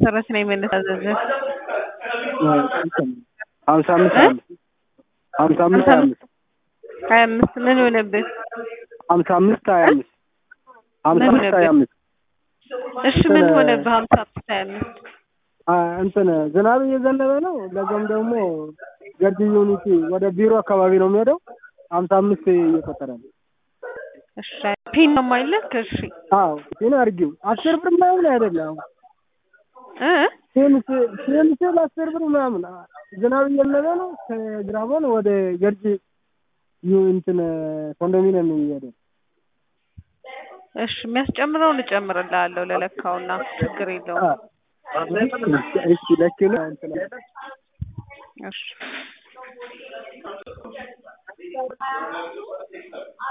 መሰረት ነው የምንታዘዘው። ሀምሳ አምስት ሀያ አምስት ሀምሳ አምስት ሀያ አምስት ሀያ አምስት ምን ሆነብህ? ሀምሳ አምስት ሀያ አምስት ሀምሳ ምን አምስት ሀያ አምስት እሺ ምን ሆነብህ? ሀምሳ አምስት ሀያ አምስት እንትን ዝናብ እየዘነበ ነው። ለዛም ደግሞ ገርጂ ዩኒቲ ወደ ቢሮ አካባቢ ነው የሚሄደው። ሀምሳ አምስት እየቆጠረ ነው። እሺ ፒን ነው የማይልክ? እሺ አዎ ፒን አድርጊው። አስር ብር ምናምን አይደለም እ ሴምስ ሴምስ አስር ብር ምናምን ዝናብ እየዘነበ ነው። ከግራቦን ወደ ገርጂ ዩ እንትን ኮንዶሚኒየም የሚሄደው እሺ የሚያስጨምረውን እጨምርልሃለሁ ለለካውና ችግር የለውም። እሺ ለኪሎ እንትን እሺ